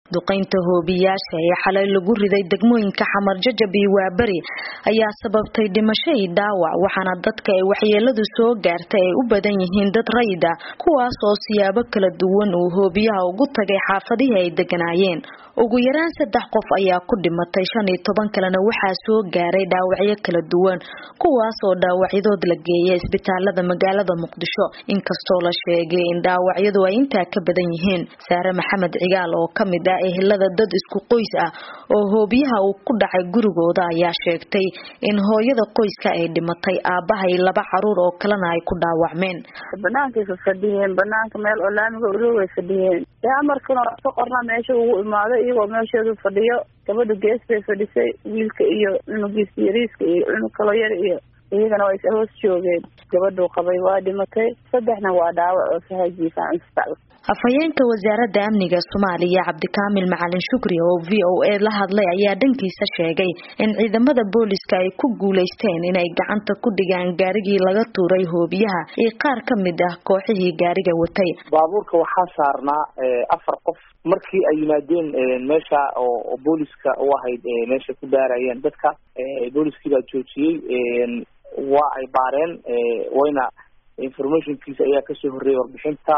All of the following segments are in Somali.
duqeynta hoobiyaasha ee xalay lagu riday degmooyinka xamar jajab iyo waaberi ayaa sababtay dhimasho iyo dhaawac waxaana dadka ay waxyeeladu soo gaartay ay u badan yihiin dad rayid ah kuwaas oo siyaabo kala duwan uu hoobiyaha ugu tagay xaafadihii ay deganaayeen ugu yaraan saddex qof ayaa ku dhimatay shan iyo toban kalena waxaa soo gaaray dhaawacyo kala duwan kuwaas oo dhaawacyadood la geeyay isbitaalada magaalada muqdisho inkastoo la sheegay in dhaawacyadu ay intaa ka badan yihiin saare maxamed cigaal oo kamid ah ehelada dad isku qoys ah oo hoobiyaha uu ku dhacay gurigooda ayaa sheegtay in hooyada qoyska ay dhimatay aabaha iyo laba caruur oo kalena ay ku dhaawacmeen banaankaay fadhiyeen banaanka meel oo laamiga uloway fadhiyeen dee amarkana ka qorna meesha ugu imaaday iyagoo meesheedu fadhiyo gabadha gees bay fadhisay wiilka iyo cunugiisa yariiska iyo cunug kalo yar iyo iyagana waa is hoos joogeen gabadhuu qabay waa dhimatay saddexna waa dhaawac oo sahajiifaan isbitaal afhayeenka wasaaradda amniga soomaaliya cabdikaamil macalin shukri oo v o a la hadlay ayaa dhankiisa sheegay in ciidamada booliska ay ku guuleysteen inay gacanta ku dhigaan gaarigii laga tuuray hoobiyaha iyo qaar ka mid ah kooxihii gaariga watay baabuurka waxaa saarnaa afar qof markii ay yimaadeen meesha oo booliska u ahayd meesha ku baarayeen dadka booliskii baa joojiyey waa ay baareen wayna informationkiisa ayaa kasoo horreeyay warbixinta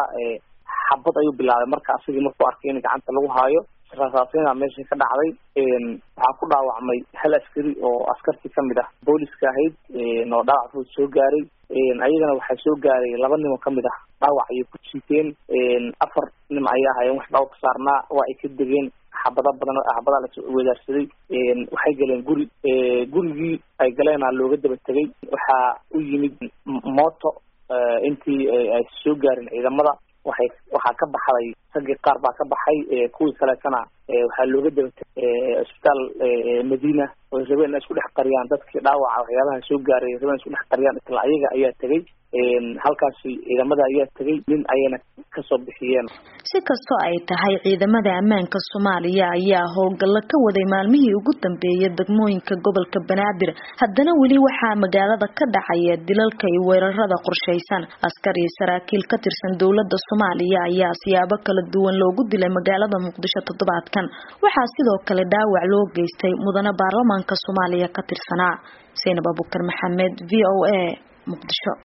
xabad ayuu bilaabay marka asigii markuu arkay in gacanta lagu haayo rasaasina meesha ka dhacday waxaa ku dhaawacmay hal askari oo askartii kamid ah booliska ahayd oo dhaawac fud soo gaaray ayagana waxaa soo gaaray laba nin oo kamid ah dhaawac ayay ku jiiteen afar nin ayaa hayeen wax dhaawac ka saarnaa waa ay ka degeen xabada badan xabadaa la wadaarsaday waxay galeen guri gurigii ay galeena looga daba tegay waxaa u yimid mooto intii ay soo gaarin ciidamada waxay waxaa ka baxday raggii qaar baa ka baxay kuwii kaleetana waxaa looga daba tegay isbitaal madiina oo rabeen isku dhex qariyaan dadkii dhaawaca waxyaabaha soo gaaray rabeen isku dhex qariyaan isla ayaga ayaa tegay halkaasi ciidamada ayaa tegay nin ayayna kasoo bixiyeen si kastoo ay tahay ciidamada ammaanka soomaaliya ayaa howlgallo ka waday maalmihii ugu dambeeyay degmooyinka gobolka banaadir haddana weli waxaa magaalada ka dhacaya dilalka iyo weerarada qorshaysan askar iyo saraakiil ka tirsan dowladda soomaaliya ayaa siyaabo kala duwan loogu dilay magaalada muqdisho toddobaadkan waxaa sidoo kale dhaawac loo geystay mudane baarlamaanka soomaaliya ka tirsanaa saynab abukar maxamed v o a muqdisho